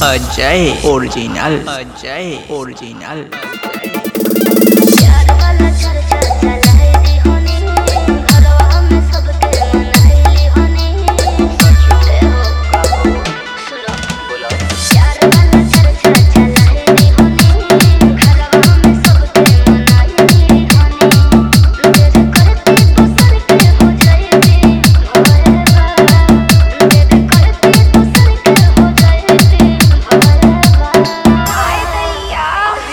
Ajay original Ajay original प्यार वाला चर्चा चलाएगी होनी घरवा में सबके मनाएली होनी ए हो काबू सुनो बोलो प्यार वाला चर्चा चलाएगी होनी घरवा में सबके मनाएली होनी देर करती तो सर के हो जाएगी भोरे बा देर करती तो सर के हो जाएगी भोरे बा हाय दैया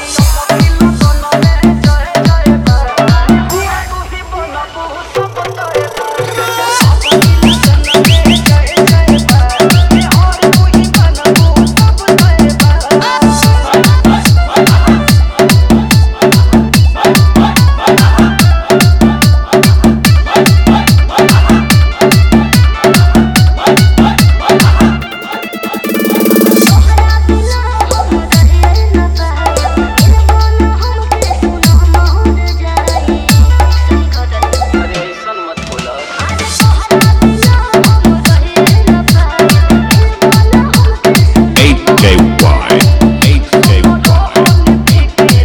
तोहरा बिना हम रहे न पाए इनको न हमके सुनो मोर जाए सही खबर अरे ऐसा मत बोला आज तोहरा बिना हम रहे न पाए इनको न हमके सुनो 8JY. 8JY.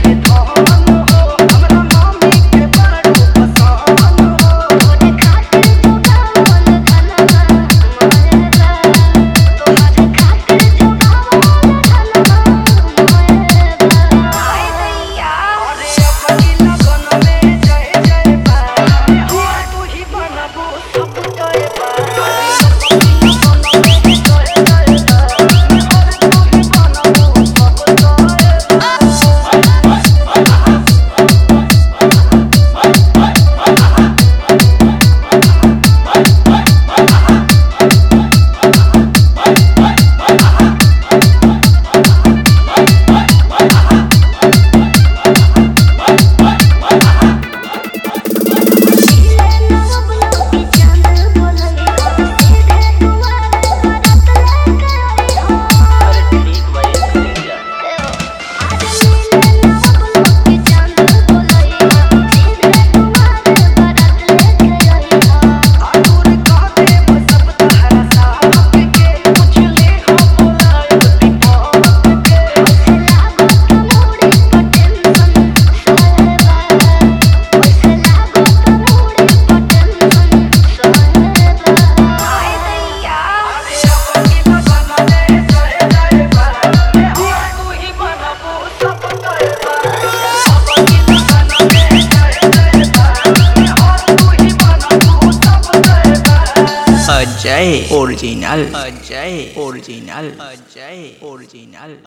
तोरे खातिर जुगावल धनवा मोरेबा तोहरे खातिर जुगावल धनवा मोरेबा हाय दैया सीधे नवबलों की चांद बोलई हो सीधे दुआर बरत लेके आई हो अरे ठीक भाई चले जा आज सीधे नवबलों की चांद बोलई हो सीधे दुआर बरत लेके आई हो ओसे लागो तमोड़ी पटेंशन सोहेबा ओसे लागो तमोड़ी पटेंशन सोहेबा हाय दैया Ajay original Ajay original Ajay original